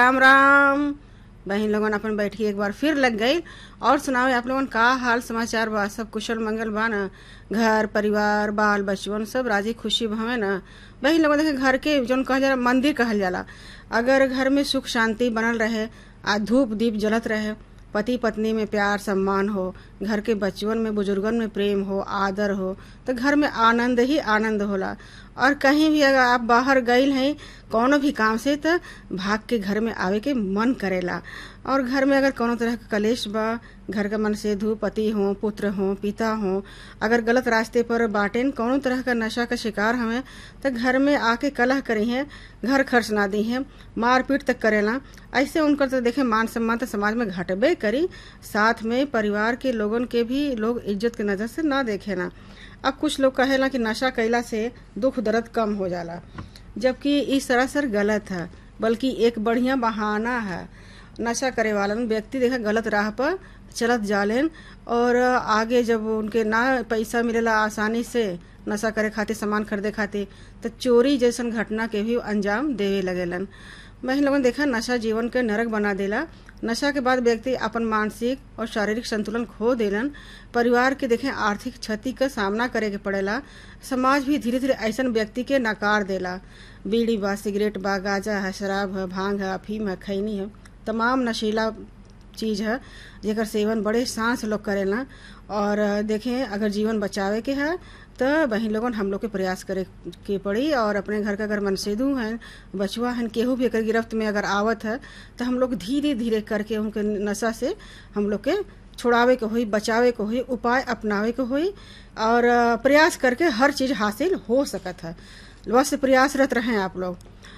राम राम बहन लोगन अपन बैठी एक बार फिर लग गई और सुनाओ आप लोगन का हाल समाचार बा सब कुशल मंगल बा न घर परिवार बाल बचवन सब राजी खुशी हवे न बहन लोगन देखे घर के जौन कहल जाला मंदिर कहल जाला अगर घर में सुख शांति बनल रहे आ धूप दीप जलत रहे पति पत्नी में प्यार सम्मान हो घर के बच्चवन में बुजुर्गन में प्रेम हो आदर हो तो घर में आनंद ही आनंद होला और कहीं भी अगर आप बाहर गईल हैं कोनो भी काम से तो भाग के घर में आवे के मन करेला और घर में अगर कोनो तरह का कलेश बा घर का मन से धू पति हो पुत्र हो पिता हो अगर गलत रास्ते पर बाटेन कोनो तरह का नशा का शिकार हमें तो घर में आके कलह करी हैं घर खर्च ना दी हैं मारपीट तक करेला ऐसे उनकर तो देखे मान सम्मान तो समाज में घटबे करी साथ में परिवार के लोगन के भी लोग इज्जत के नजर से ना देखे ना अब कुछ लोग कहेला कि नशा कैला से दुख दर्द कम हो जाला जबकि ई सरासर गलत है बल्कि एक बढ़िया बहाना है नशा करे वालन व्यक्ति देखा गलत राह पर चलत जालेन और आगे जब उनके ना पैसा मिलेला आसानी से नशा करे खातिर सामान खरीदे खातिर तो चोरी जैसन घटना के भी अंजाम देवे लगेलन बहन लोगन देखा नशा जीवन के नरक बना देला नशा के बाद व्यक्ति अपन मानसिक और शारीरिक संतुलन खो देलन परिवार के देखें आर्थिक क्षति का सामना करे के पड़ेला समाज भी धीरे धीरे ऐसन व्यक्ति के नकार देला बीड़ी बा सिगरेट बा गांजा है शराब है भांग है अफीम है खैनी है तमाम नशीला चीज है जेकर सेवन बड़े सांस लोग करेला और देखें अगर जीवन बचावे के है तो बहन लोगन हम लोग के प्रयास करे के पड़ी और अपने घर का अगर मनसेदू हैं बचुआ हैं केहू भी अगर गिरफ्त में अगर आवत है तो हम लोग धीरे धीरे करके उनके नशा से हम लोग के छुड़ावे के होई बचावे के होई उपाय अपनावे के होई और प्रयास करके हर चीज हासिल हो सकत है बस प्रयासरत रहें आप लोग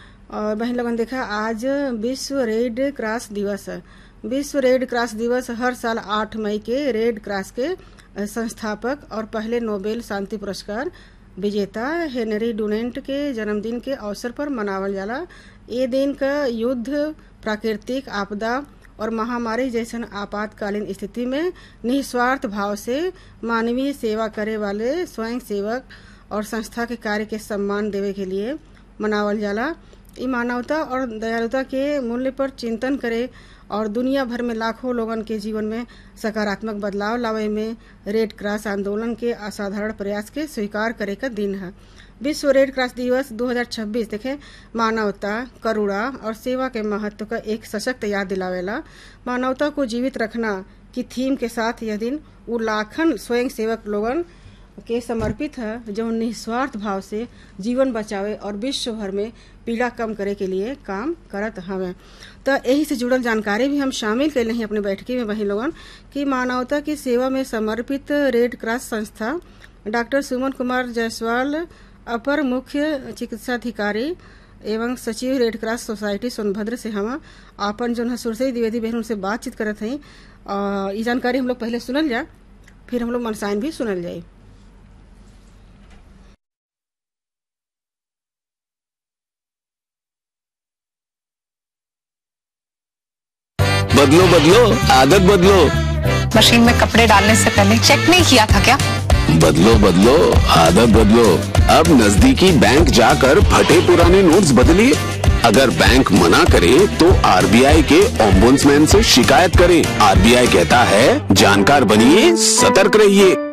और बहन लोगन देखा आज विश्व रेड क्रॉस दिवस है विश्व रेड क्रॉस दिवस हर साल 8 मई के रेड क्रॉस के संस्थापक और पहले नोबेल शांति पुरस्कार विजेता हेनरी डुनेंट के जन्मदिन के अवसर पर मनावल जाला ये दिन का युद्ध प्राकृतिक आपदा और महामारी जैसन आपातकालीन स्थिति में निस्वार्थ भाव से मानवीय सेवा करे वाले स्वयं सेवक और संस्था के कार्य के सम्मान देवे के लिए मनावल जाला ई मानवता और दयालुता के मूल्य पर चिंतन करे और दुनिया भर में लाखों लोगन के जीवन में सकारात्मक बदलाव लावे में रेड क्रॉस आंदोलन के असाधारण प्रयास के स्वीकार करे का दिन है विश्व रेड क्रॉस दिवस 2026 देखे मानवता करुणा और सेवा के महत्व का एक सशक्त याद दिलावेला मानवता को जीवित रखना की थीम के साथ यह दिन वो लाखन स्वयं सेवक लोगन के समर्पित है जो निस्वार्थ भाव से जीवन बचावे और विश्व भर में पीड़ा कम करे के लिए काम करत हवे तो यही से जुड़ल जानकारी भी हम शामिल कैले हैं अपने बैठकी में वही लोगन कि मानवता की सेवा में समर्पित रेड क्रॉस संस्था डॉक्टर सुमन कुमार जायसवाल अपर मुख्य चिकित्साधिकारी एवं सचिव रेड क्रॉस सोसाइटी सोनभद्र से हम आपन जो है सुरसई द्विवेदी बहन उनसे बातचीत करत हैं ये जानकारी हम लोग पहले सुनल जाए फिर हम लोग मनसाइन भी सुनल जाए बदलो बदलो आदत बदलो मशीन में कपड़े डालने से पहले चेक नहीं किया था क्या बदलो बदलो आदत बदलो अब नजदीकी बैंक जाकर फटे पुराने नोट्स बदलिए अगर बैंक मना करे तो आरबीआई के ओम्बुड्समैन से शिकायत करें आरबीआई कहता है जानकार बनिए सतर्क रहिए